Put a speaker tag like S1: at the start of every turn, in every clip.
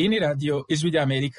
S1: Iyi ni radiyo ijwi ry'Amerika.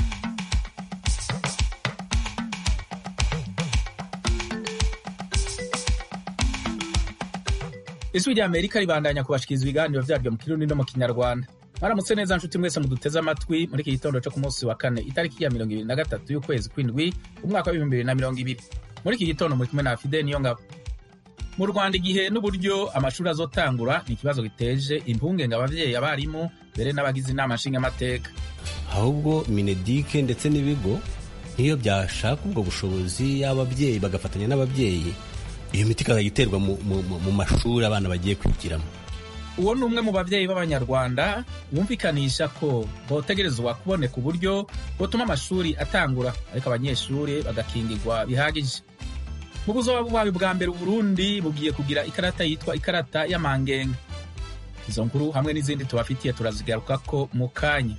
S1: Ijwi ry'Amerika ribandanya kubashikiriza ibiganiro vyaryo mu kirundi no mu kinyarwanda. Mwaramutse neza nshuti mwese muduteze amatwi muri iki gitondo co ku munsi wa kane itariki ya mirongo ibiri na gatatu y'ukwezi kw'indwi umwaka w'ibihumbi bibiri na mirongo ibiri. Muri iki gitondo muri kumwe na Fide Niyongabo. Mu Rwanda igihe n'uburyo amashuri azotangura ni ikibazo giteje impungenge abavyeyi abarimu mbere n'abagize inama nshingamateka.
S2: ahubwo minedike ndetse n'ibigo nk'iyo byashaka ubwo bushobozi y'ababyeyi bagafatanya n'ababyeyi iyo miti ikazajya iterwa mu, mu, mu, mu mashuri abana bagiye kwigiramo
S1: Uwo ni umwe mu bavyeyi b'Abanyarwanda yumvikanisha ko botegerezwa kuboneka uburyo butuma amashuri atangura ariko abanyeshuri bagakingirwa bihagije. Mu buzoba bubaye bwa mbere Uburundi bugiye kugira ikarata yitwa ikarata y'amangenge. Izo nkuru hamwe n'izindi tubafitiye turazigarukako mu kanya.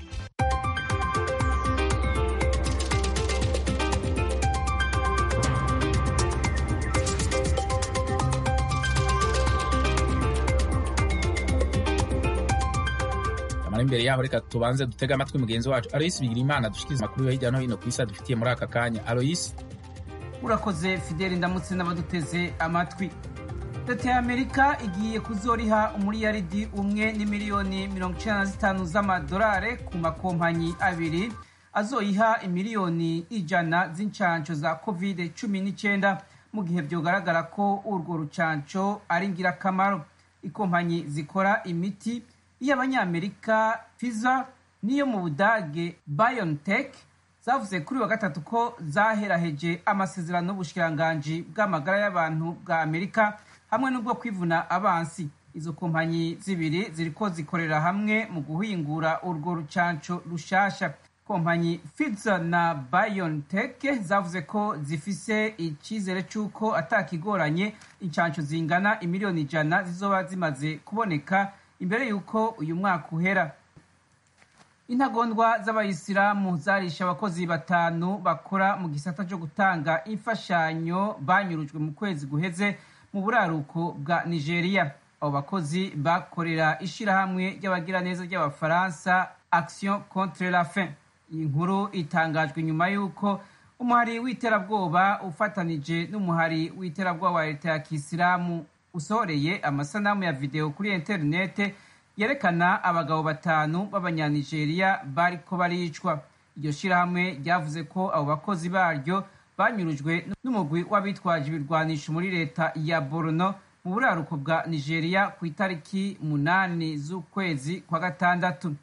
S1: Amara imbere yaho reka tubanze dutege amatwi mugenzi wacu Aloysi Bigirimana dushikiriza amakuru yo hirya no hino ku isi adufitiye muri aka kanya. Aloysi,
S3: urakoze fideli ndamutse n'abaduteze amatwi leta ya amerika igiye kuzoriha umuriyaridi umwe n'imiliyoni mirongo icenda na zitanu z'amadolari ku makompanyi abiri azoyiha imiliyoni ijana z'incanco za covid cumi n'icenda mu gihe vyogaragara ko urwo rucanco ari ngirakamaro ikompanyi zikora imiti y'abanyamerika Pfizer n'iyo mu budage BioNTech zavuze kuri wa gatatu ko zaheraheje amasezerano y'ubushikiranganji bw'amagara y'abantu bwa Amerika hamwe n'ubwo kwivuna abansi izo kompanyi zibiri ziriko zikorera hamwe mu guhingura urwo rucanco rushasha kompanyi Pfizer na BioNTech zavuze ko zifise icizere c'uko atakigoranye incanco zingana imiliyoni ijana zizoba zimaze kuboneka imbere y'uko uyu mwaka uhera intagondwa z'abayisilamu zarishe abakozi batanu bakora mu gisata cyo gutanga imfashanyo banyurujwe mu kwezi guheze mu buraruko bwa nigeria abo bakozi bakorera ishirahamwe ry'abagiraneza ry'abafaransa action contre la faim iyi nkuru itangajwe nyuma y'uko umuhari w'iterabwoba ufatanije n'umuhari w'iterabwoba wa leta ya kisilamu usohoreye amasanamu ya videwo kuri interinete yerekana abagabo batanu b'abanyanigeriya bariko baricwa iryo shirahamwe ryavuze ko abo bakozi baryo banyurujwe n'umugwi w'abitwaje ibirwanisho muri leta ya borno mu buraruko bwa nigeria ku itariki munani z'ukwezi kwa gatandatu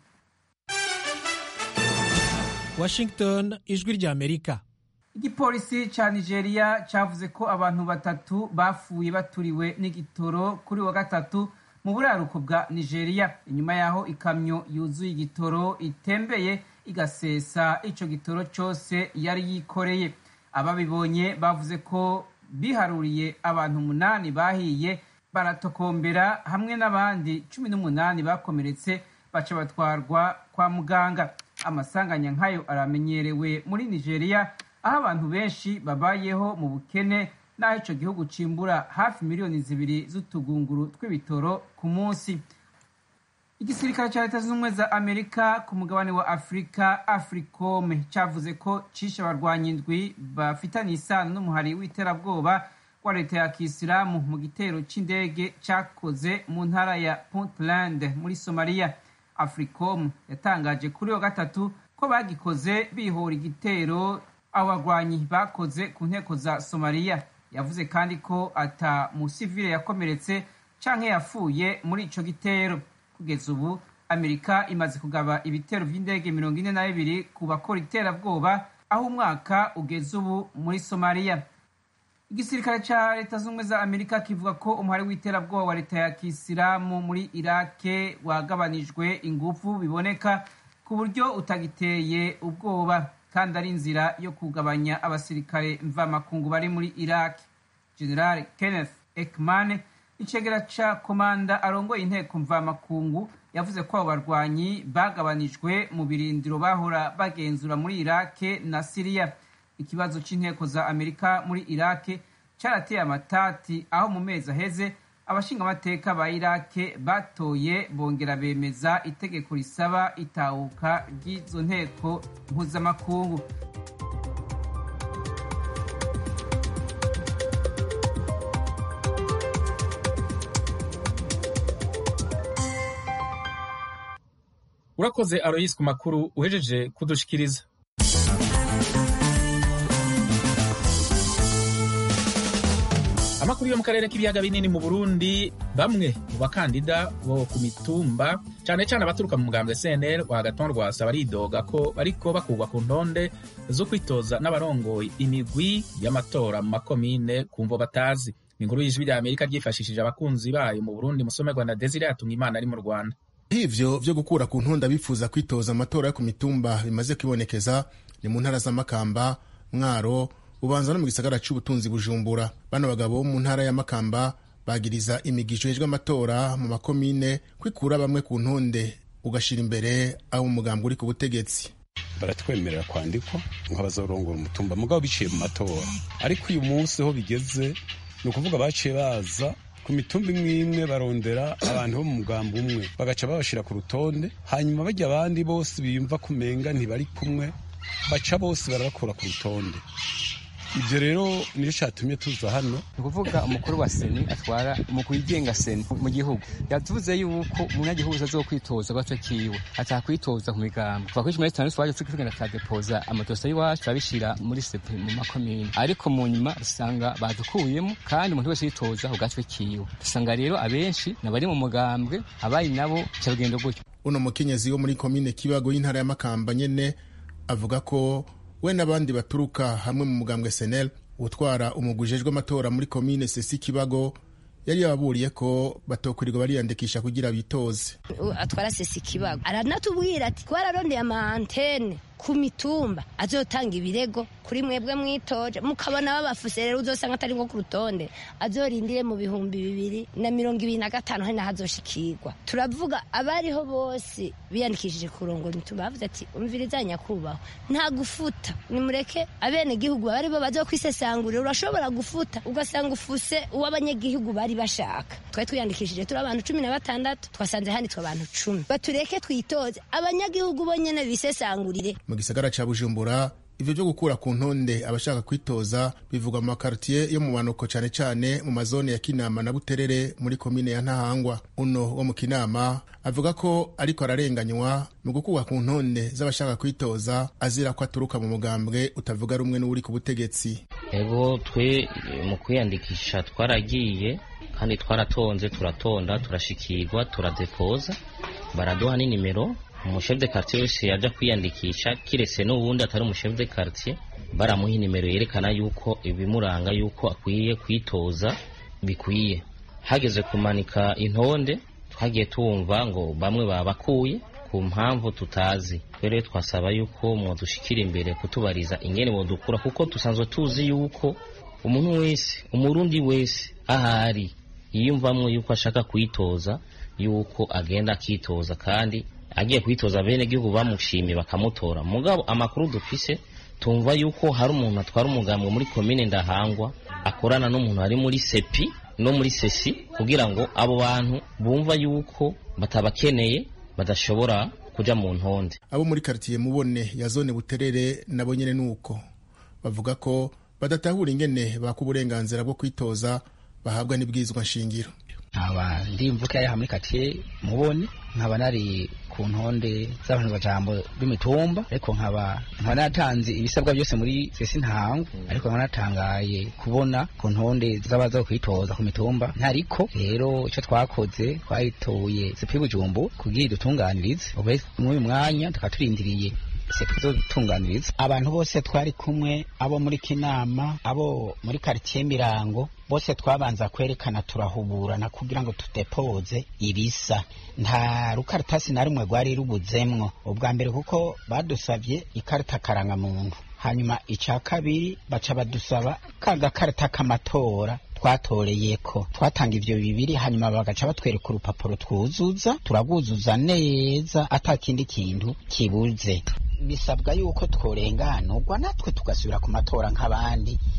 S4: Washington ijwi rya Amerika
S3: igipolisi ca nigeria cavuze ko abantu batatu bapfuye baturiwe n'igitoro kuri wa gatatu mu buraruko bwa nigeria inyuma yaho ikamyo yuzuye igitoro itembeye igasesa ico gitoro cose yari yikoreye ababibonye bavuze ko biharuriye abantu umunani bahiye baratokombera hamwe n'abandi cumi n'umunani bakomeretse baca batwarwa kwa muganga amasanganya nk'ayo aramenyerewe muri nigeria aho abantu benshi babayeho mu bukene n'aho ico gihugu cimbura hafi miliyoni zibiri z'utugunguru tw'ibitoro ku munsi igisirikare ca leta zunze ubumwe za amerika ku mugabane wa afurika africom cavuze ko cishe abarwanyi indwi bafitanye isano n'umuhari w'iterabwoba wa leta ya kisilamu mu gitero c'indege cakoze mu ntara ya puntland muri somaliya africom yatangaje kuri wa gatatu ko bagikoze bihora igitero abo bagwanyi bakoze ku nteko za somaliya yavuze kandi ko ata musivile yakomeretse canke yapfuye muri ico gitero kugeza ubu amerika imaze kugaba ibitero vy'indege mirongo ine na bibiri ku bakora iterabwoba aho umwaka ugeze ubu muri somaliya igisirikare ca leta z'ubumwe za amerika kivuga ko umuhari w'iterabwoba wa leta ya kisilamu muri irake wagabanijwe ingufu biboneka ku buryo utagiteye ubwoba kandi ari inzira yo kugabanya abasirikare mvamakungu bari muri iraq general kenneth ekman icegera ca komanda arongoye inteko mvamakungu yavuze ko abo barwanyi bagabanijwe mu birindiro bahora bagenzura muri irake na siriya ikibazo c'inteko za amerika muri irake carateye amatati aho mu mezi aheze abashingamateka ba irake batoye bongera bemeza itegeko risaba itahuka ry'izo nteko mpuzamakungu
S1: urakoze aroyisi ku makuru uhejeje kudushikiriza amakuru yo mu karere k'ibiyaga binini mu burundi bamwe mu bakandida bo ku mitumba cyane cyane abaturuka mu mugambwe cnl wa gaton rwasa baridoga ko bariko bakugwa ku ntonde zo kwitoza n'abarongoye imigwi y'amatora mu makomine ku mvo batazi ni inkuru y'ijwi rya amerika ryifashishije abakunzi bayo mu burundi musomerwa na desire yatumwa imana ari mu rwanda
S5: hivyo vyo gukura ku ntonda bifuza kwitoza amatora yo ku mitumba bimaze kwibonekeza ni mu ntara z'amakamba mwaro ubanza no mu gisagara c'ubutunzi bujumbura bano bagabo bo mu ntara ya makamba bagiriza imigisho hejwe amatora mu makomine kwikura bamwe ku ntonde ugashira imbere abo umugambwe uri ku butegetsi
S6: baratwemerera kwandikwa nk'abazorongora umutumba mugabo biciye mu matora ariko uyu munsi ho bigeze ni ukuvuga baciye baza ku mitumba imwe imwe barondera abantu bo mu mugambi umwe bagaca babashira ku rutonde hanyuma bajya abandi bose biyumva kumenga ntibari kumwe baca bose barabakura ku rutonde ibyo rero niyo cyatumye tuza hano
S7: ni ukuvuga umukuru wa seni atwara umukuru wigenga seni mu gihugu yavuze yuko umunyagihugu azokwitoza gato kiwe atakwitoza ku migambo kuva kuri cumi na gatanu twaje tugenda turadepoza amadosiye y'iwacu turabishyira muri sepe mu makomine ariko mu nyuma usanga badukuyemo kandi umuntu wese yitoza ku gatwe kiwe usanga rero abenshi nabari mu mugambwe abari nabo cyarugendo gutyo
S5: uno mukenyezi wo muri komine kibago y'intara ya makamba nyene avuga ko we n'abandi baturuka hamwe mu mugambwe senel utwara umugujejwe amatora muri komine sesi kibago yari yababuriye ko batokurirwa bariyandikisha kugira bitoze
S8: atwara sesi kibago aranatubwira ati ko ararondeye ama antene ku mitumba azotanga ibirego kuri mwebwe mwitoje mukabona babafuse rero uzosanga atari nko ku rutonde azorindire mu bihumbi bibiri na mirongo ibiri na gatanu hari naho azoshikirwa turavuga abariho bose biyandikishije kurongora imitumba bavuze ati umviriza nyakubahwa nta gufuta nimureke abenegihugu baba ari bo bazokwisesangurira urashobora gufuta ugasanga ufuse uw'abanyagihugu bari bashaka twari twiyandikishije turi abantu cumi na batandatu twasanze handitswe abantu cumi batureke twitoze abanyagihugu bonyene bisesangurire
S5: mu gisagara ca bujumbura ivyo vyo gukura ku ntonde abashaka kwitoza bivugwa mu makartiye yo mu manuko cane cane mu mazone ya kinama na buterere muri komine ya ntahangwa uno wo mu kinama avuga ko ariko ararenganywa mu gukurwa ku ntonde z'abashaka kwitoza azira ko aturuka mu mugambwe utavuga rumwe n'uri ku butegetsi
S9: ego twe mu kwiyandikisha twaragiye kandi twaratonze turatonda turashikirwa turadepoza baraduha n'inimero umushefu de quartier wese yaja kwiyandikisha kiretse n'uwundi atari umushefu de quartier baramuha inimero yerekana yuko ibimuranga yuko akwiye kwitoza bikwiye hageze kumanika intonde twagiye tumva ngo bamwe babakuye ku mpamvu tutazi rero twasaba yuko mwodushikira imbere kutubariza ingene bodukura kuko dusanzwe tuzi yuko umuntu wese umurundi wese ahari yiyumvamwo yuko ashaka kwitoza yuko agenda akitoza kandi agiye kwitoza bene gihugu bamushimye bakamutora mugabo amakuru dufise tumva yuko hari umuntu atwara umugambwe muri komine ndahangwa akorana n'umuntu ari muri sepi no muri sesi kugira ngo abo bantu bumva yuko batabakeneye badashobora kuja mu ntonde
S5: abo muri karitiye mubone ya zone buterere nabo nyene nuko bavuga ko badatahura ingene baka uburenganzira bwo kwitoza bahabwa n'ibwirizwa nshingiro
S10: nkaba ndi mvuka yaha muri katiye mubone nkaba nari ku ntonde z'abantu bajambo b'imitumba ariko nkaba nkaba natanze ibisabwa byose muri sesi ntango ariko nkaba natangaye kubona ku ntonde z'abaza kwitoza ku mitumba ntariko rero icyo twakoze twayitoye sepi bujumbu kugira idutunganirize ube muri uyu mwanya tukaba turindiriye sepi zo gutunganiriza
S11: abantu bose twari kumwe abo muri kinama abo muri karitsiye mirango bose twabanza kwerekana turahuburana kugira ngo tudepoze ibisa nta rukaratasi na rumwe rwari rubuzemwo ubwa mbere kuko badusabye ikarita karangamuntu hanyuma icya kabiri baca badusaba ka gakarita k'amatora twatoreyeko twatanga ivyo bibiri hanyuma bagaca batwereka urupapuro twuzuza turagwuzuza neza ata kindi kintu kibuze bisabwa yuko tworenganurwa natwe tugasubira ku matora nk'abandi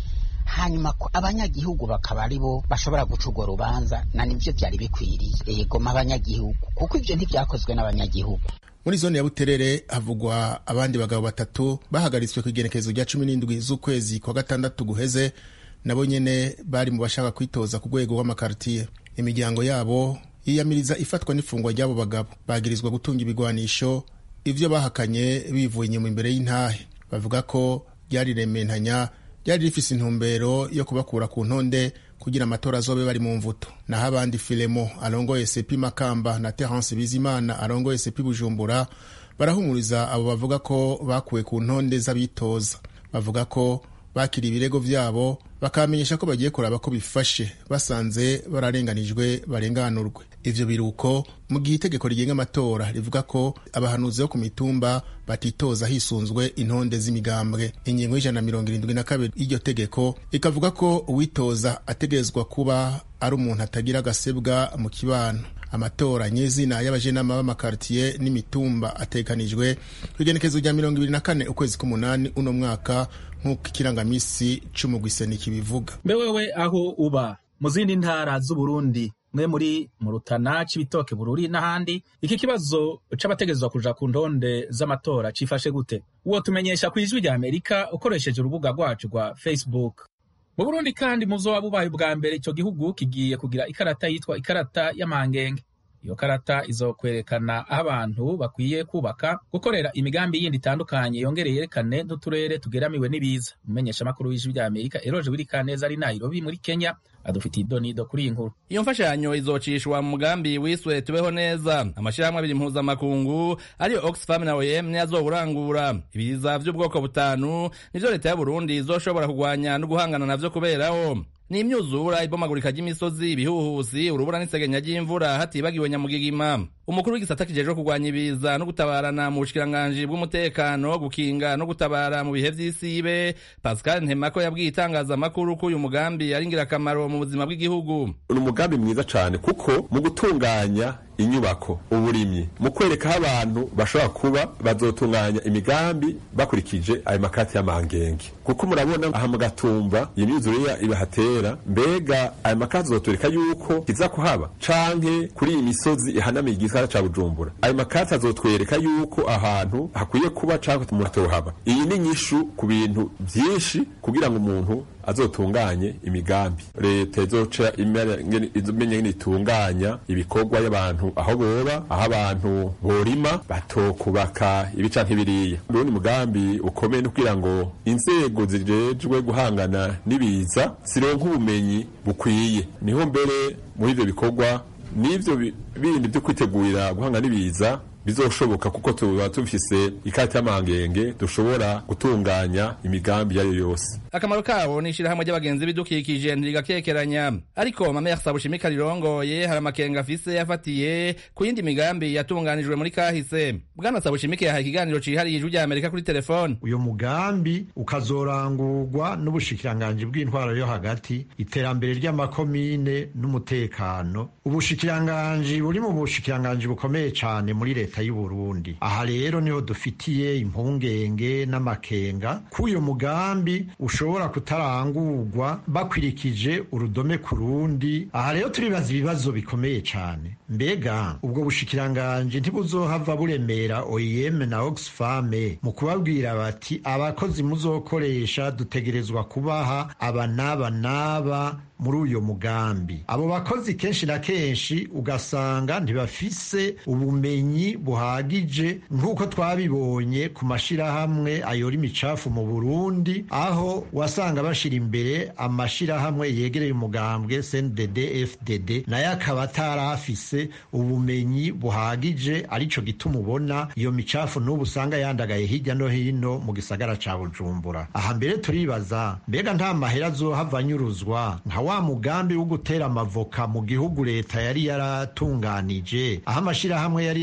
S11: hanyuma abanyagihugu bakaba ari bo bashobora guca urwo rubanza na nivyo vyari bikwiriye yegoma abanyagihugu kuko ivyo ntivyakozwe n'abanyagihugu
S5: muri zone ya buterere havugwa abandi bagabo batatu bahagaritswe ku igenekerezo rya cumi n'indwi z'ukwezi kwa gatandatu guheze nabo nyene bari mu bashaka kwitoza ku rwego rw'amakartiye imiryango yabo yiyamiriza ifatwa n'ifungwa ry'abo bagabo bagirizwa gutunga ibigwanisho ivyo bahakanye bivuye inyuma imbere y'intahe bavuga ko ryari rementanya ryari rifise intumbero yo kubakura ku ntonde kugira amatora azobe bari mu mvuto naho abandi filemo arongoye sepi makamba na terence bizimana arongoye sepi bujumbura barahumuriza abo bavuga ko bakuwe ku ntonde z'abitoza bavuga ko bakira ibirego vyabo bakamenyesha ko bagiye kuraba ko bifashe basanze bararenganijwe barenganurwe ivyo biruko mu gihe itegeko rigenga amatora rivuga ko abahanuzi bo ku mitumba batitoza hisunzwe intonde z'imigambwe ingingo y'ijana na mirongo irindwi na kabiri y'iryo tegeko ikavuga ko uwitoza ategerezwa kuba ari umuntu atagira agasebwa mu kibano amatora nyezina y'abajenama b'amakartiye n'imitumba atekanijwe ku igenekezo rya mirongo ibiri na kane ukwezi k'umunani uno mwaka nk'uko ikirangamisi c'umugwiseni kibivuga
S1: mbe wewe aho uba mu zindi ntara z'uburundi mwe muri mu rutana c'ibitoke bururi n'ahandi iki kibazo c'abategerezwa kuja ku ndonde z'amatora cifashe gute uwo tumenyesha ku ijwi rya amerika ukoresheje urubuga rwacu rwa facebook mu burundi kandi muzoba bubaye ubwa mbere ico gihugu kigiye kugira ikarata yitwa ikarata y'amangenge iyo karata izokwerekana aho abantu bakwiye kubaka gukorera imigambi yindi itandukanye yongere yerekane n'uturere tugeramiwe n'ibiza umumenyeshamakuru w'ijwi rya amerika eroje wirikaneza ari nairobi muri kenya adufitiye idonido kuri iyi nkuru
S12: iyo mfashanyo izocishwa mu mugambi wiswe tubeho neza amashyirahamwe abiri mpuzamakungu ariyo oxfam na oem niyo azowurangura ibiza vy'ubwoko butanu nivyo leta y'uburundi izoshobora kugwanya no guhangana navyo kuberaho ni imyuzura ibomagurika ry'imisozi ibihuhusi urubura n'isegenya ry'imvura hatibagiwe nyamugigima umukuru w'igisata kijejwe kurwanya ibiza no gutabarana mu bushikiranganji bw'umutekano gukinga no gutabara mu bihe vy'isibe pascal ntemako yabwiye itangazamakuru ko uyu mugambi ari ingirakamaro mu buzima bw'igihugu
S13: ni umugambi mwiza cane kuko mu gutunganya inyubako uburimyi mu kwereka aho abantu bashobora kuba bazotunganya imigambi bakurikije ayo makati y'amangenge kuko murabona aha mu gatumba iyi myuzure ibahatera mbega ayo makati azotwereka yuko kiza kuhaba canke kuri iyi misozi ihanamiye igisagara ca bujumbura ayo makati azotwereka yuko ahantu hakwiye kuba canke umuntu atohaba iyi ni nyishu ku bintu vyinshi kugira ngo umuntu azotunganye imigambi leta izoca imenya ngene itunganya ibikorwa y'abantu aho boba aho abantu borima batokubaka ibi canke biriya ubundi mugambi ukomeye no kugira ngo inzego zijejwe guhangana n'ibiza zironka ubumenyi bukwiye niho mbere muri ivyo bikorwa n'ivyo bindi vyo kwitegurira guhangana n'ibiza bizoshoboka kuko tuba tufise ikarita y'amangenge dushobora gutunganya imigambi iyo ari yo yose
S12: akamaro kabo ni ishirahamwe ry'abagenzi bidukikije ntigakekeranya ariko mame yasabushimika rirongoye hari amakenga afise yafatiye ku yindi migambi yatunganijwe muri kahise bwana sabushimike yahaye ikiganiro cihariye ijwi rya amerika kuri telefone
S14: uyu mugambi ukazorangurwa n'ubushikiranganji bw'intwaro yo hagati iterambere ry'amakomine n'umutekano ubushikiranganji buri mu bushikiranganji bukomeye cane muri leta y'u Burundi aha rero niho dufitiye impungenge n'amakenga k'uyu mugambi ushobora kutarangurwa bakwirikije urudome ku rundi aha rero turibaza ibibazo bikomeye cane mbega ubwo bushikiranganji ntibuzohava buremera OIM na Oxfam mu kubabwira bati abakozi muzokoresha dutegerezwa kubaha aba n'aba n'aba muri uyo mugambi abo bakozi kenshi na kenshi ugasanga ntibafise ubumenyi buhagije nk'uko twabibonye ku mashirahamwe ayora imicafu mu Burundi aho wasanga bashira imbere amashirahamwe yegereye umugambwe CNDD FDD nayo akaba atarafise ubumenyi buhagije arico gituma ubona iyo micafu n'ubu usanga yandagaye hirya no hino mu gisagara ca Bujumbura aha mbere turibaza mbega nta mahera azohava anyuruzwa nka wa mugambi wo gutera amavoka mu gihugu leta yari yaratunganije aho amashirahamwe yari yagize ama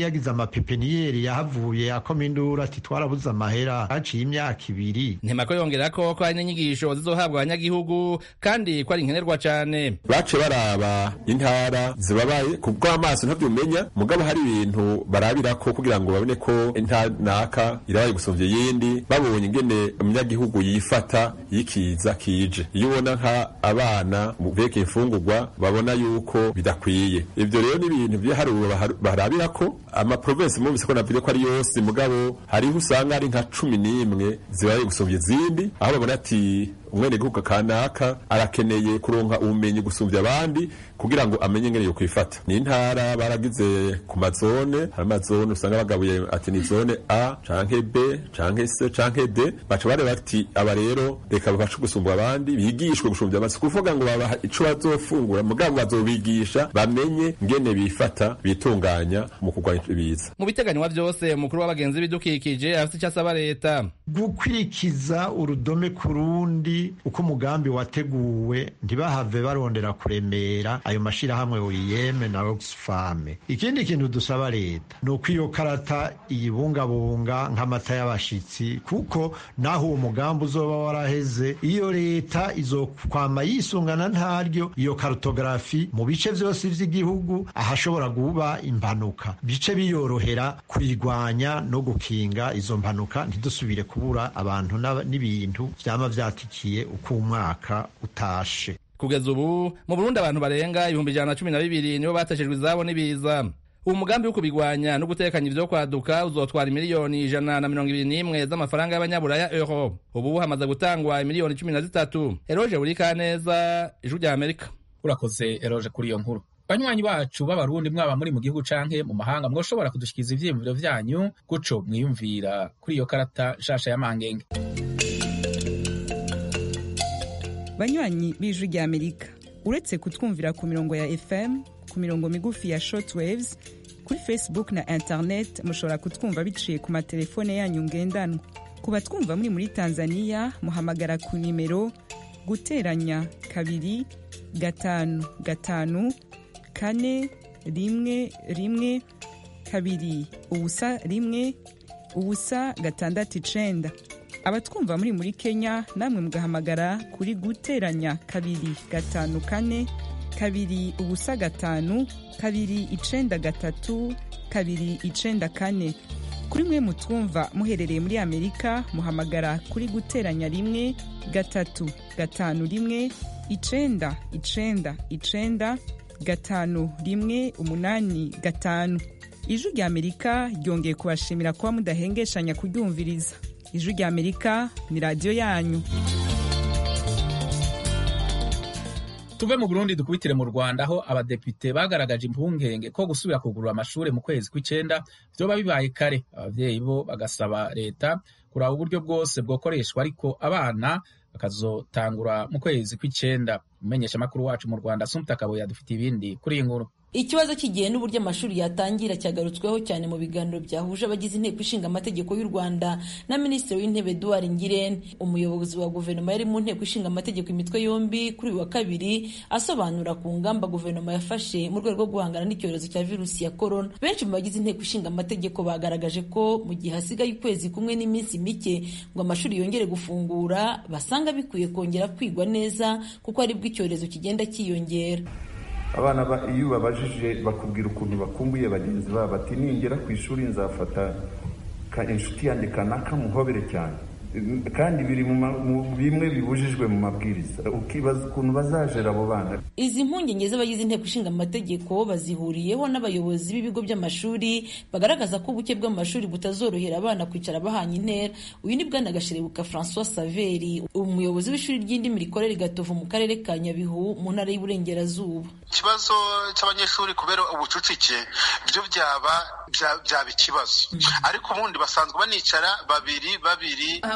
S14: amapepiniyeri yahavuye akoma induru ati twarabuze amahera haciye imyaka ibiri
S12: ntemako yongera ko ko hari n'inyigisho zizohabwa abanyagihugu kandi ko ari nkenerwa cane
S13: bace baraba intara zibabaye ku bw'amaso ntavyumenya mugabo hari ibintu barabirako kugira ngo babone ko intara naka irabaye gusumvya iyindi babonye ingene umunyagihugu yifata yikiza kije iyo ubona nka abana mu vyerekeye imfungurwa babona yuko bidakwiye ivyo rero ni ibintu vy'iharuro barabirako amaprovensi mumvise ko navuze ko ari yose mugabo hariho usanga ari nka cumi n'imwe zibaye gusumvya izindi aho babona ati umwenegihugu kanaka arakeneye kuronka ubumenyi gusumvya abandi kugira ngo amenye ngene yo kwifata ni intara baragize ku mazone hari amazone usanga bagabuye ati ni zone A canke B canke C canke D baca bareba ati aba rero reka babashe gusumba abandi bigishwe gusumvya abandi kuvuga ngo babaha ico bazofungura mugabo bazobigisha bamenye ngene bifata bitunganya mu kurwanya ibiza
S12: mu biteganywa vyose umukuru w'abagenzi bidukikije afite icyo asaba leta
S14: gukurikiza urudome ku rundi uko umugambi wateguwe ntibahave barondera kuremera ayo mashirahamwe uriyeme na oxfam ikindi kintu dusaba leta ni uko iyo karata iyibungabunga nk'amata y'abashitsi kuko naho uwo mugambi uzoba waraheze iyo leta izokwama yisungana ntaryo iyo karutogarafi mu bice vyose vy'igihugu ahashobora kuba impanuka bice biyorohera kuyigwanya no gukinga izo mpanuka ntidusubire kubura abantu n'ibintu vyama vyatikiye uko umwaka utashe
S12: kugeza ubu mu burundi abantu barenga ibihumbi ijana na cumi na bibiri nibo bateshejwe izabo n'ibiza uwo mugambi wo kubigwanya no gutekanya ivyo kwaduka uzotwara miliyoni ijana na mirongo ibiri n'imwe z'amafaranga y'abanyaburaya euro ubu hamaze gutangwa miliyoni cumi na zitatu eroje buri kaneza ijwi rya amerika
S1: urakoze eroje kuri iyo nkuru banywanyi bacu b'abarundi mwaba muri mu gihugu canke mu mahanga mwoshobora kudushikiriza ivyiyumviro vyanyu guco mwiyumvira kuri iyo karata nshasha ya mangenge
S15: banywanyi b'ijwi rya amerika uretse kutwumvira ku mirongo ya fm ku mirongo migufi ya shortwaves kuri facebook na internet mushobora kutwumva biciye ku matelefone yanyu ngendanwa ku batwumva muri muri tanzania muhamagara ku nimero guteranya kabiri gatanu gatanu kane rimwe rimwe kabiri ubusa rimwe ubusa gatandatu icenda abatwumva muri muri kenya namwe mugahamagara kuri guteranya kabiri gatanu kane kabiri ubusa gatanu kabiri icenda gatatu kabiri icenda kane kuri mwe mutwumva muherereye muri amerika muhamagara kuri guteranya rimwe gatatu gatanu rimwe icenda icenda icenda gatanu rimwe umunani gatanu ijwi rya amerika ryongeye kubashimira kuba mudahengeshanya kuryumviriza ijwi rya amerika ni radiyo yanyu
S1: tuve mu burundi dukubitire mu rwanda aho abadepite bagaragaje impungenge ko gusubira kugurura amashuri mu kwezi kw'icenda vyoba bibaye kare abavyeyi bo bagasaba leta kuraba uburyo bwose bwokoreshwa ariko abana bakazotangura mu kwezi kw'icenda umumenyeshamakuru wacu mu rwanda sumta kabuye adufite ibindi kuri iyi nkuru
S16: ikibazo cy'igihe n'uburyo amashuri yatangira cyagarutsweho cyane mu biganiro byahuje abagize inteko ishinga amategeko y'u rwanda na minisitiri w'intebe eduard ngirente umuyobozi wa guverinoma yari mu nteko ishinga amategeko imitwe yombi kuri uyu wa kabiri asobanura ku ngamba guverinoma yafashe mu rwego rwo guhangana n'icyorezo cya virusi ya korona benshi mu bagize inteko ishinga amategeko bagaragaje ko mu gihe hasigaye ukwezi kumwe n'iminsi mike ngo amashuri yongere gufungura basanga bikwiye kongera kwigwa neza kuko aribwo icyorezo kigenda cyiyongera
S17: abana iyo ubabajije bakubwira ukuntu bakumbuye bagenzi babo bati ningera ku ishuri nzafata inshuti yanjye kanaka muhobere cyane kandi biri mu bimwe bibujijwe mu mabwiriza ukibaza ukuntu bazajera abo bana
S16: izi mpungenge z'abagize inteko ishinga amategeko bazihuriyeho n'abayobozi b'ibigo by'amashuri bagaragaza ko ubuke bw'amashuri butazorohera abana kwicara bahanye intera uyu ni bwana gasherebuka francois saveri umuyobozi w'ishuri ry'indimi rikorera gatovu mu karere ka nyabihu mu ntara y'uburengerazuba
S18: ikibazo cy'abanyeshuri kubera ubucucike byo byaba byaba ikibazo ariko ubundi basanzwe banicara babiri babiri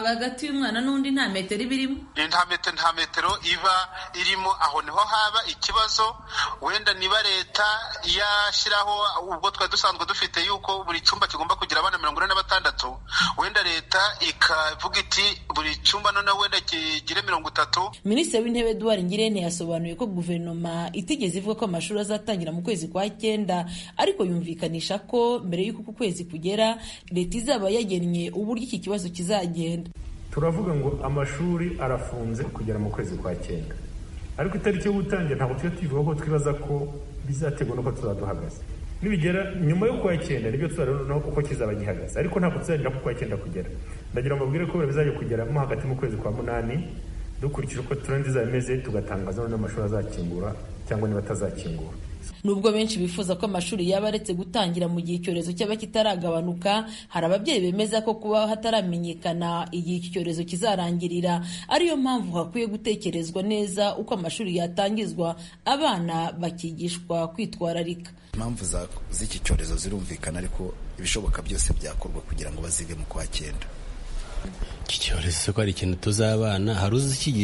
S16: hagati y'umwana n'undi nta metero iba irimo
S18: nta metero nta metero iba irimo aho niho haba ikibazo wenda niba leta yashyiraho ubwo twari dusanzwe dufite yuko buri cyumba kigomba kugira abana mirongo ine na batandatu wenda leta ikavuga iti buri cyumba noneho wenda kigire mirongo itatu
S16: minisitiri w'intebe eduard ngirente yasobanuye ko guverinoma itigeze ivuga ko amashuri azatangira mu kwezi kwa cyenda ariko yumvikanisha ko mbere y'uko uku kwezi kugera leta izaba yagennye uburyo iki kibazo kizagenda
S19: turavuga ngo amashuri arafunze kugera mu kwezi kwa cyenda ariko itariki yo gutangira ntabwo tujya tuyivuga ko twibaza ko bizaterwa n'uko tuzaba duhagaze nibigera nyuma yo kwa cyenda nibyo tuzareba uko kizaba gihagaze ariko ntabwo tuzagira ko kwa cyenda kugera ndagira ngo mbabwire ko bizajya kugera mo hagati mu kwezi kwa munani dukurikije uko turendi izaba imeze tugatangaza noneho amashuri azakingura cyangwa niba atazakingura
S16: nubwo benshi bifuza ko amashuri yaba aretse gutangira mu gihe icyorezo cyaba kitaragabanuka hari ababyeyi bemeza ko kuba hataramenyekana igihe iki cyorezo kizarangirira ariyo mpamvu hakwiye gutekerezwa neza uko amashuri yatangizwa abana bakigishwa kwitwararika
S20: impamvu z'iki cyorezo zirumvikana ariko ibishoboka byose byakorwa kugira ngo bazige mu kwa cyenda
S2: iki cyorezo ko ari ikintu tuzabana hari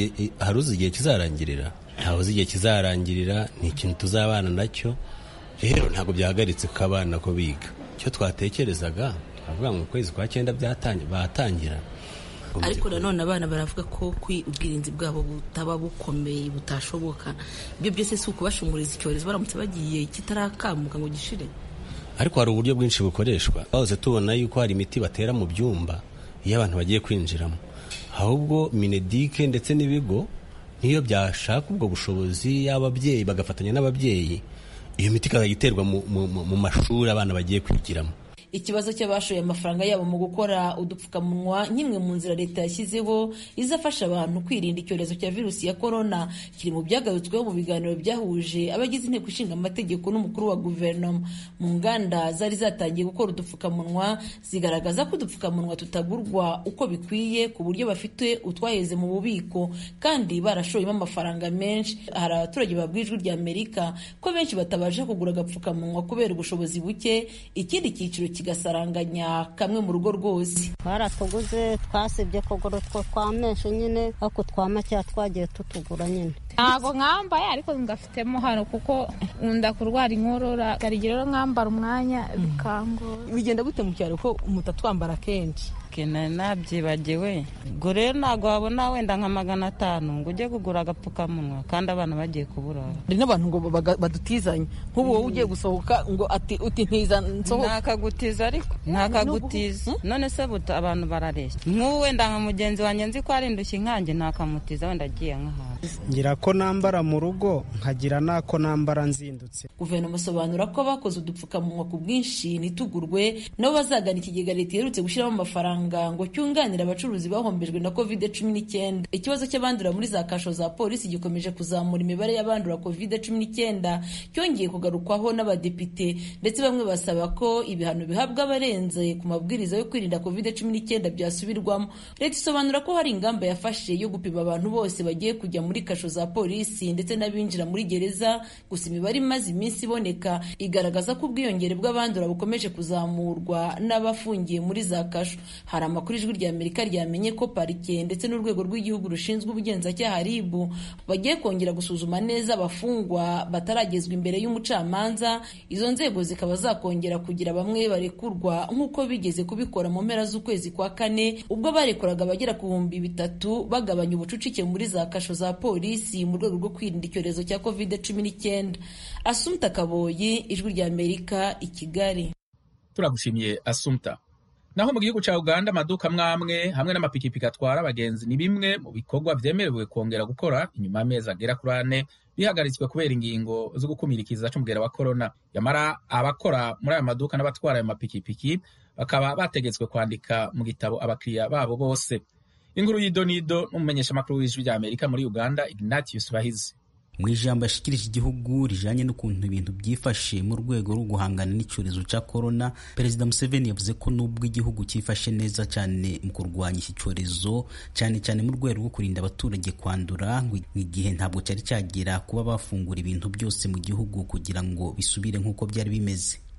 S2: uzi igihe kizarangirira ntawe uzi igihe kizarangirira ni ikintu tuzabana nacyo rero ntabwo byahagaritse ko abana ko biga icyo twatekerezaga twavuga ngo ukwezi kwa cyenda batangira
S16: ariko nanone abana baravuga ko ubwirinzi bwabo butaba bukomeye butashoboka ibyo byose si ukubashunguriza icyorezo baramutse bagiye kitarakamuka ngo gishire
S2: ariko hari uburyo bwinshi bukoreshwa bahoze tubona yuko hari imiti batera mu byumba iyo abantu bagiye kwinjiramo ahubwo minedike ndetse n'ibigo niyo byashaka ubwo bushobozi y'ababyeyi bagafatanya n'ababyeyi iyo miti ikazajya iterwa mu mashuri abana bagiye kwigiramo
S16: ikibazo cy'abashoye amafaranga yabo mu gukora udupfukamunwa nk'imwe mu nzira leta yashyizeho izafasha abantu kwirinda icyorezo cya virusi ya korona kiri mu byagarutsweho mu biganiro byahuje abagize inteko ishinga amategeko n'umukuru wa guverinoma mu nganda zari zatangiye gukora udupfukamunwa zigaragaza ko udupfukamunwa tutagurwa uko bikwiye ku buryo bafite utwaheze mu bubiko kandi barashoyemo amafaranga menshi hari abaturage babwiye ijwi rya amerika ko benshi batabasha kugura agapfukamunwa kubera ubushobozi buke ikindi cyiciro kigasaranganya kamwe mu rugo rwose
S21: twaratuguze twasibye kugura utwo twa menshi nyine ariko twa makeya twagiye tutugura nyine
S22: ntabwo mwambaye ariko ngafitemo hano kuko nkunda kurwara inkorora garigira rero mwambara umwanya bikangora
S23: bigenda gute mu cyaro ko mutatwambara kenshi
S24: nari nabyibagiwe ubwo rero ntabwo wabona wenda nka magana atanu ngo ujye kugura agapfukamunwa kandi abana bagiye kuburara
S23: hari n'abantu ngo badutizanye nk'ubu wowe ugiye gusohoka ngo ati uti ntiza nsohoka
S24: ntakagutiza ariko ntakagutiza none se buta abantu barareshya nk'ubu wenda nka mugenzi wanjye nzi ko ari indushyi nkanjye ntakamutiza wenda agiye nk'ahantu
S25: ngira ko nambara mu rugo nkagira n'ako nambara nzindutse
S16: guverinoma asobanura ko bakoze udupfukamunwa ku bwinshi ntitugurwe nabo bazagana ikigega leta iherutse gushyiramo amafaranga ngo cyunganire abacuruzi bahombejwe na covid cumi n'icyenda ikibazo cy'abandura muri za kasho za polisi gikomeje kuzamura imibare y'abandura covid cumi n'icyenda cyongeye kugarukwaho n'abadepite ndetse bamwe basaba ko ibihano bihabwa abarenze ku mabwiriza yo kwirinda covid cumi n'icyenda byasubirwamo leta isobanura ko hari ingamba yafashe yo gupima abantu bose bagiye kujya muri kasho za polisi ndetse n'abinjira muri gereza gusa imibare imaze iminsi iboneka igaragaza ko ubwiyongere bw'abandura bukomeje kuzamurwa n'abafungiye muri za kasho hari amakuru ijwi rya amerika ryamenye ko parike ndetse n'urwego rw'igihugu rushinzwe ubugenzacyaha rib bagiye kongera gusuzuma neza abafungwa bataragezwa imbere y'umucamanza izo nzego zikaba zakongera kugira bamwe barekurwa nk'uko bigeze kubikora mu mpera z'ukwezi kwa kane ubwo barekuraga abagera ku bihumbi bitatu bagabanya ubucucike muri za kasho za polisi mu rwego rwo kwirinda icyorezo cya covid cumi n'icyenda asumta kaboyi ijwi rya amerika i kigali
S1: turagushimiye asumta naho mu gihugu cya uganda amaduka mwamwe hamwe n'amapikipiki atwara abagenzi ni bimwe mu bikorwa byemerewe kongera gukora inyuma y'amezi agera kuri ane bihagaritswe kubera ingingo zo gukumira ikiza cy'umugera wa korona yamara abakora muri aya maduka n'abatwara ayo mapikipiki bakaba bategetswe kwandika mu gitabo abakiriya babo bose inkuru y'idonido n'umumenyeshamakuru w'ijwi rya amerika muri uganda ignatius bahizi
S26: mu ijambo yashikirije igihugu rijanye n'ukuntu ibintu byifashe mu rwego rwo guhangana n'icyorezo cya korona perezida museveni yavuze ko nubwo igihugu cyifashe neza cyane mu kurwanya iki cyorezo cyane cyane mu rwego rwo kurinda abaturage kwandura ngo igihe ntabwo cyari cyagera kuba bafungura ibintu byose mu gihugu kugira ngo bisubire nk'uko byari bimeze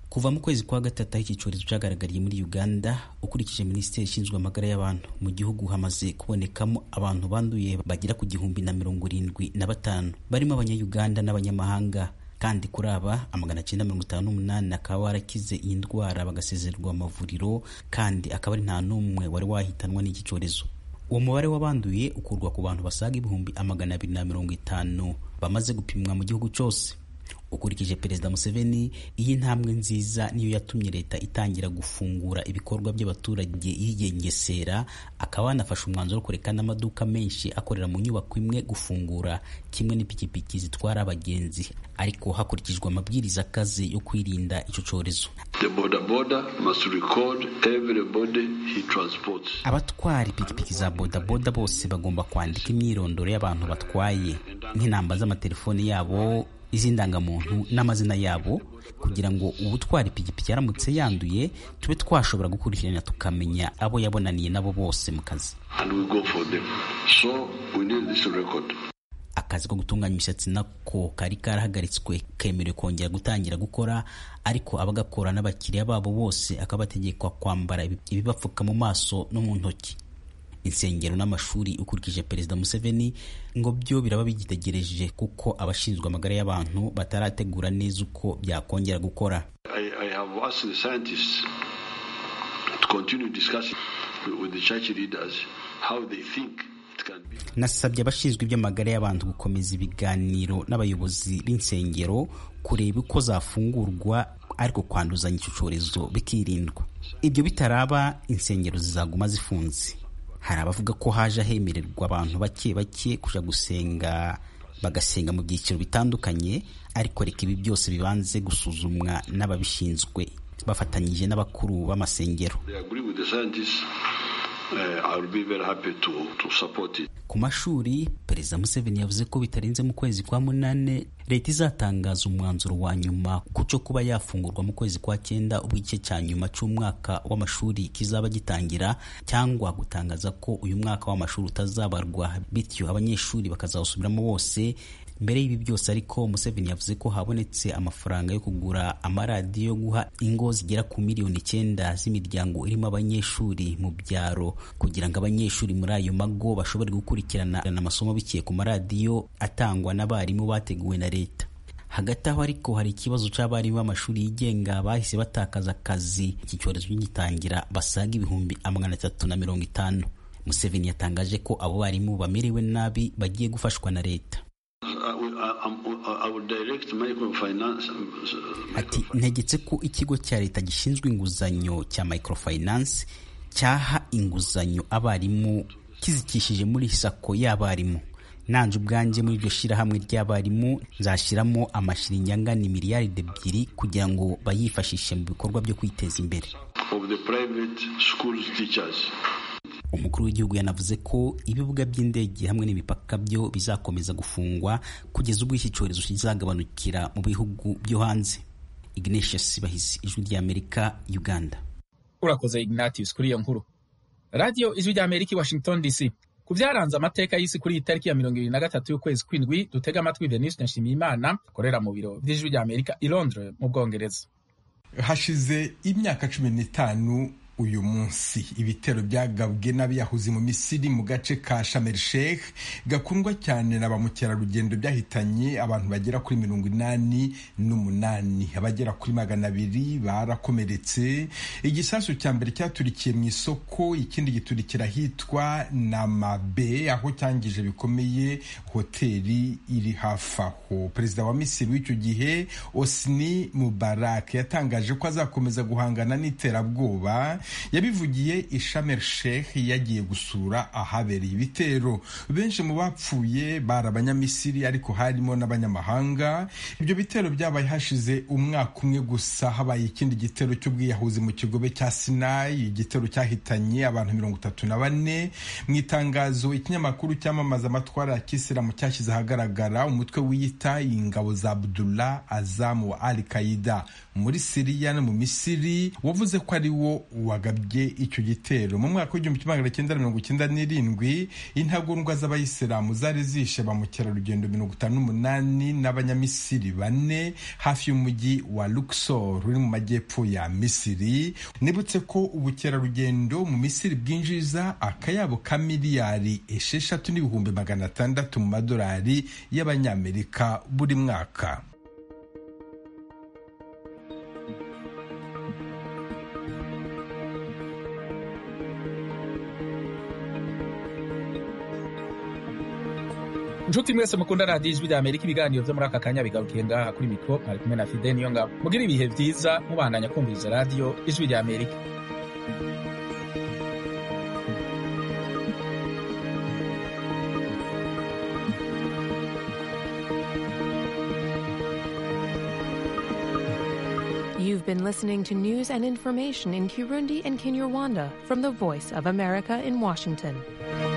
S26: kuva mu kwezi kwa gatatu aho iki cyorezo cyagaragariye muri uganda ukurikije minisiteri ishinzwe amagara y'abantu mu gihugu hamaze kubonekamo abantu banduye bagera ku gihumbi na mirongo irindwi na batanu barimo abanyayuganda n'abanyamahanga kandi kuri aba amagana cyenda mirongo itanu n'umunani akaba warakize iyi ndwara bagasezererwa amavuriro kandi akaba ari nta n'umwe wari wahitanwa n'iki cyorezo uwo mubare w'abanduye ukurwa ku bantu basaga ibihumbi amagana abiri na mirongo itanu bamaze gupimwa mu gihugu cyose ukurikije perezida museveni iyi ntambwe nziza niyo yatumye leta itangira gufungura ibikorwa by'abaturage yigengesera akaba yanafashe umwanzuro wo kureka n'amaduka menshi akorera mu nyubako imwe gufungura kimwe n'ipikipiki zitwara abagenzi ariko hakurikijwe amabwiriza akaze yo kwirinda icyo cyorezo abatwara ipikipiki za bodaboda bose bagomba kwandika imyirondoro y'abantu batwaye nk'inamba z'amatelefoni yabo iz'indangamuntu n'amazina yabo kugira ngo ubutwara ipikipiki yaramutse yanduye tube twashobora gukurikirana tukamenya abo yabonaniye nabo bose mu kazi akazi ko gutunganya imisatsi nako kari karahagaritswe kemerewe kongera gutangira gukora ariko abagakora n'abakiriya babo bose akabategekwa kwambara ibibapfuka mu maso no mu ntoki insengero n'amashuri ukurikije perezida museveni ngo byo biraba bigitegereje kuko abashinzwe amagara y'abantu batarategura neza uko byakongera gukora nasabye abashinzwe iby'amagara y'abantu gukomeza ibiganiro n'abayobozi b'insengero kureba uko zafungurwa ariko kwanduzanya icyo cyorezo bikirindwa ibyo bitaraba insengero zizaguma zifunze hari abavuga ko haje hemererwa abantu bake bake kuja gusenga bagasenga mu byiciro bitandukanye ariko reka ibi byose bibanze gusuzumwa n'ababishinzwe bafatanyije n'abakuru b'amasengero ku mashuri perezida museveni yavuze ko bitarenze mu kwezi kwa munane leta izatangaza umwanzuro wa nyuma ku cyo kuba yafungurwa mu kwezi kwa cyenda ubwo igice cya nyuma cy'umwaka w'amashuri kizaba gitangira cyangwa gutangaza ko uyu mwaka w'amashuri utazabarwa bityo abanyeshuri bakazawusubiramo bose mbere y'ibi byose ariko museveni yavuze ko habonetse amafaranga yo kugura amaradiyo yo guha ingo zigera ku miliyoni icyenda z'imiryango irimo abanyeshuri mu byaro kugira ngo abanyeshuri muri ayo mago bashobore gukurikirana amasomo biciye ku maradiyo atangwa n'abarimu bateguwe na leta hagati aho ariko hari ikibazo cy'abarimu b'amashuri yigenga bahise batakaza akazi iki cyorezo gitangira basaga ibihumbi amagana atatu na mirongo itanu museveni yatangaje ko abo barimu bamerewe nabi bagiye gufashwa na leta ati ntegetse ko ikigo cya leta gishinzwe inguzanyo cya microfinance cyaha inguzanyo abarimu kizikishije muri sako y'abarimu nanje ubwanjye muri iryo shyirahamwe ry'abarimu nzashyiramo amashiringi angana miliyaride ebyiri kugira ngo bayifashishe mu bikorwa byo kwiteza imbere umukuru w'igihugu yanavuze ko ibibuga by'indege hamwe n'imipaka byo bizakomeza gufungwa kugeza ubwo iki cyorezo kizagabanukira mu bihugu byo hanze ignatius bahisi ijwi ry'amerika uganda
S1: urakoze ignatius kuri iyo nkuru radiyo ijwi ry'amerika i washington dc ku byaranze amateka y'isi kuri iyi tariki ya mirongo ibiri na gatatu y'ukwezi kw'indwi dutega amatwi denise nshimiyimana akorera mu biro by'ijwi ry'amerika i londres mu bwongereza
S3: hashize imyaka cumi n'itanu uyu munsi ibitero byagabwe n'abiyahuzi mu misiri mu gace ka Sharm el Sheikh gakundwa cyane na ba mukerarugendo byahitanye abantu bagera kuri mirongo inani n'umunani abagera kuri magana abiri barakomeretse igisasu cya mbere cyaturikiye mu isoko ikindi giturikira ahitwa Namabe aho cyangije bikomeye hoteli iri hafi aho perezida wa misiri w'icyo gihe Osni Mubarak yatangaje ko azakomeza guhangana n'iterabwoba yabivugiye ishamer sheikh yagiye gusura ahabereye ibitero benshi mu bapfuye bari abanyamisiri ariko harimo n'abanyamahanga ibyo bitero byabaye hashize umwaka umwe gusa habaye ikindi gitero cy'ubwiyahuzi mu kigobe cya sinayi igitero cyahitanye abantu mirongo itatu na bane mu itangazo ikinyamakuru cyamamaza amatwara ya kisilamu cyashyize ahagaragara umutwe wiyita ingabo za abdullah azamu wa al qaida muri siriya no mu misiri wavuze ko ari wo wa wagabye icyo gitero mu mwaka w'igihumbi kimwe magana cyenda mirongo icyenda n'irindwi intagondwa z'abayisilamu zari zishe ba mukerarugendo mirongo itanu n'umunani n'abanyamisiri bane hafi y'umujyi wa luxor uri mu majyepfo ya misiri nibutse ko ubukerarugendo mu misiri bwinjiza akayabo ka miliyari esheshatu n'ibihumbi magana atandatu mu madolari y'abanyamerika buri mwaka
S1: inshuti mwese mukunda radiyo ijwi rya amerika ibiganiro byo muri aka kanya bigarukiye ngaha kuri mikoro mwari kumwe na fide niyo ngabo mugire ibihe byiza mubandanya kumviriza radiyo ijwi rya amerika
S4: You've been listening to news and information in Kirundi and Kinyarwanda from the Voice of America in Washington.